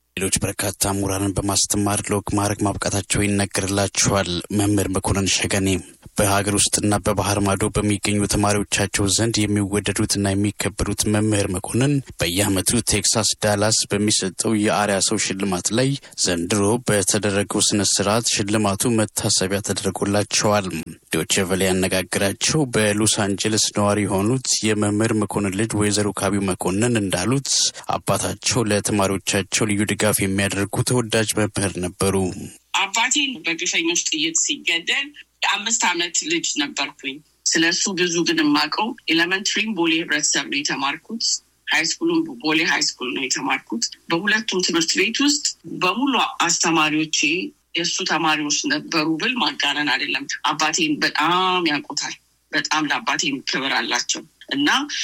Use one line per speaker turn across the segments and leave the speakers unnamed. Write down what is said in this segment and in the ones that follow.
ሌሎች በርካታ ምሁራንን በማስተማር ለወግ ማዕረግ ማብቃታቸው ይነገርላቸዋል። መምህር መኮንን ሸገኔ በሀገር ውስጥና በባህር ማዶ በሚገኙ ተማሪዎቻቸው ዘንድ የሚወደዱትና የሚከበሩት መምህር መኮንን በየዓመቱ ቴክሳስ ዳላስ በሚሰጠው የአርያ ሰው ሽልማት ላይ ዘንድሮ በተደረገው ስነ ስርዓት ሽልማቱ መታሰቢያ ተደርጎላቸዋል። ዶቼ ቬለ ያነጋግራቸው በሎስ አንጀለስ ነዋሪ የሆኑት የመምህር መኮንን ልጅ ወይዘሮ ካቢው መኮንን እንዳሉት አባታቸው ለተማሪዎቻቸው ልዩ ድጋፍ የሚያደርጉ ተወዳጅ መምህር ነበሩ።
አባቴን በግፈኞች ጥይት ሲገደል የአምስት ዓመት ልጅ ነበርኩኝ። ስለ እሱ ብዙ ግን የማውቀው ኤሌመንትሪም ቦሌ ህብረተሰብ ነው የተማርኩት። ሃይስኩሉም ቦሌ ሃይስኩል ነው የተማርኩት። በሁለቱም ትምህርት ቤት ውስጥ በሙሉ አስተማሪዎቼ የእሱ ተማሪዎች ነበሩ ብል ማጋነን አይደለም። አባቴን በጣም ያውቁታል። በጣም ለአባቴም ክብር አላቸው እና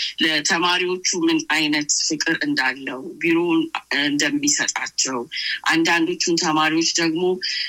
ለተማሪዎቹ ምን አይነት ፍቅር እንዳለው ቢሮውን እንደሚሰጣቸው፣ አንዳንዶቹን ተማሪዎች ደግሞ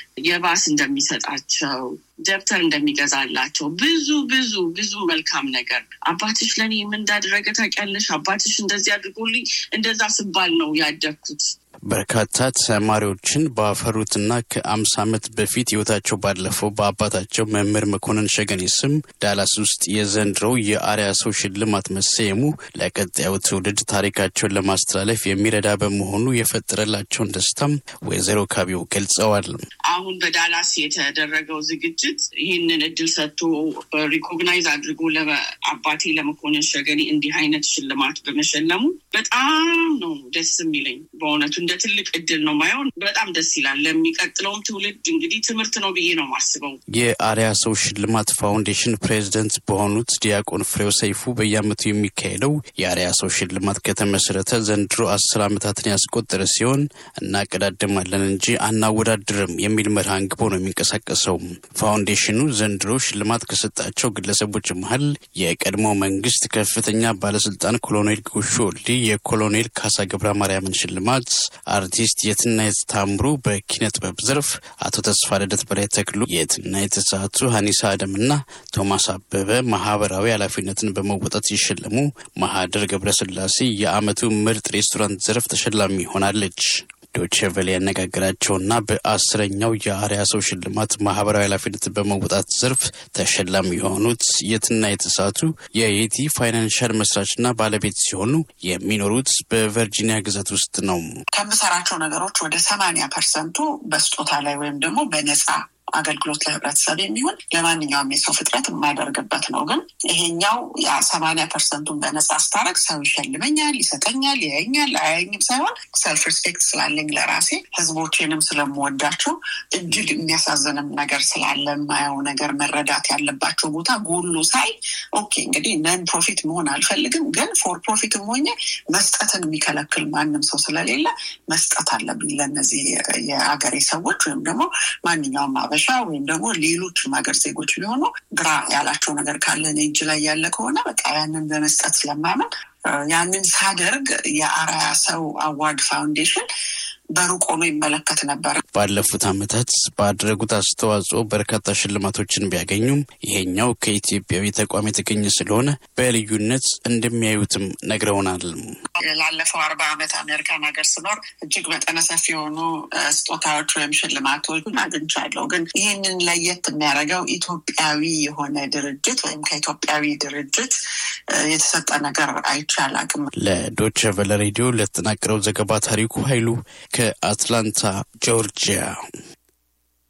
የባስ እንደሚሰጣቸው፣ ደብተር እንደሚገዛላቸው ብዙ ብዙ ብዙ መልካም ነገር አባትሽ ለእኔ ምን እንዳደረገ ታውቂያለሽ? አባትሽ እንደዚህ አድርጎልኝ እንደዛ ስባል ነው ያደግኩት።
በርካታ ተማሪዎችን ባፈሩትና ከአምሳ ዓመት በፊት ህይወታቸው ባለፈው በአባታቸው መምህር መኮንን ሸገኔ ስም ዳላስ ውስጥ የዘንድሮው የአርያ ሰው ሽልማት መሰየሙ ለቀጣዩ ትውልድ ታሪካቸውን ለማስተላለፍ የሚረዳ በመሆኑ የፈጠረላቸውን ደስታም ወይዘሮ ካቢው ገልጸዋል።
አሁን በዳላስ የተደረገው ዝግጅት ይህንን እድል ሰጥቶ ሪኮግናይዝ አድርጎ ለአባቴ ለመኮንን ሸገኔ እንዲህ አይነት ሽልማት በመሸለሙ በጣም ነው ደስ የሚለኝ በእውነቱ እንደ ትልቅ እድል ነው ማየው። በጣም ደስ ይላል። ለሚቀጥለውም ትውልድ እንግዲህ ትምህርት ነው ብዬ ነው ማስበው።
የአርያ ሰው ሽልማት ፋውንዴሽን ፕሬዚደንት በሆኑት ዲያቆን ፍሬው ሰይፉ በየዓመቱ የሚካሄደው የአርያ ሰው ሽልማት ከተመሰረተ ዘንድሮ አስር ዓመታትን ያስቆጠረ ሲሆን እናቀዳድማለን እንጂ አናወዳድርም የሚል መርህ አንግቦ ነው የሚንቀሳቀሰው። ፋውንዴሽኑ ዘንድሮ ሽልማት ከሰጣቸው ግለሰቦች መሀል የቀድሞ መንግስት ከፍተኛ ባለስልጣን ኮሎኔል ጎሹ ወልዴ የኮሎኔል ካሳ ገብረ ማርያምን ሽልማት አርቲስት የትናየት ታምሩ በኪነ ጥበብ ዘርፍ፣ አቶ ተስፋ ልደት በላይ ተክሉ የትናየት ተሳቱ፣ ሀኒሳ አደምና ቶማስ አበበ ማህበራዊ ኃላፊነትን በመወጣት ሲሸለሙ፣ ማህደር ገብረስላሴ የአመቱ ምርጥ ሬስቶራንት ዘርፍ ተሸላሚ ሆናለች። ዶቼ ቬለ ያነጋገራቸውና በአስረኛው የአርያ ሰው ሽልማት ማህበራዊ ኃላፊነትን በመወጣት ዘርፍ ተሸላሚ የሆኑት የትና የተሳቱ የየቲ ፋይናንሻል መስራችና ባለቤት ሲሆኑ የሚኖሩት በቨርጂኒያ ግዛት ውስጥ ነው።
ከምሰራቸው ነገሮች ወደ ሰማንያ ፐርሰንቱ በስጦታ ላይ ወይም ደግሞ በነፃ አገልግሎት ለህብረተሰብ የሚሆን ለማንኛውም የሰው ፍጥረት የማደርግበት ነው። ግን ይሄኛው ያ ሰማንያ ፐርሰንቱን በነፃ ስታረግ ሰው ይሸልመኛል፣ ይሰጠኛል፣ ያየኛል፣ አያየኝም ሳይሆን ሰልፍ ሪስፔክት ስላለኝ ለራሴ ህዝቦቼንም ስለምወዳቸው እጅግ የሚያሳዝንም ነገር ስላለ የማየው ነገር መረዳት ያለባቸው ቦታ ጎሎ ሳይ ኦኬ እንግዲህ ነን ፕሮፊት መሆን አልፈልግም፣ ግን ፎር ፕሮፊትም ሆኜ መስጠትን የሚከለክል ማንም ሰው ስለሌለ መስጠት አለብኝ ለእነዚህ የአገሬ ሰዎች ወይም ደግሞ ማንኛውም አበሻ ወይም ደግሞ ሌሎችም ሀገር ዜጎች ቢሆኑ ግራ ያላቸው ነገር ካለ እኔ እጅ ላይ ያለ ከሆነ በቃ ያንን በመስጠት ስለማመን ያንን ሳደርግ የአርአያ ሰው አዋርድ ፋውንዴሽን በሩቅ ሆኖ ይመለከት ነበር።
ባለፉት ዓመታት ባደረጉት አስተዋጽኦ በርካታ ሽልማቶችን ቢያገኙም ይሄኛው ከኢትዮጵያዊ ተቋም የተገኘ ስለሆነ በልዩነት እንደሚያዩትም ነግረውናል።
ላለፈው አርባ ዓመት አሜሪካን ሀገር ስኖር እጅግ መጠነ ሰፊ የሆኑ ስጦታዎች ወይም ሽልማቶች አግኝቻለሁ። ግን ይህንን ለየት የሚያደርገው ኢትዮጵያዊ የሆነ ድርጅት ወይም ከኢትዮጵያዊ ድርጅት የተሰጠ ነገር አይቼ አላውቅም።
ለዶቸ ቨለ ሬዲዮ ለተጠናቀረው ዘገባ ታሪኩ ኃይሉ ከአትላንታ ጆርጂያ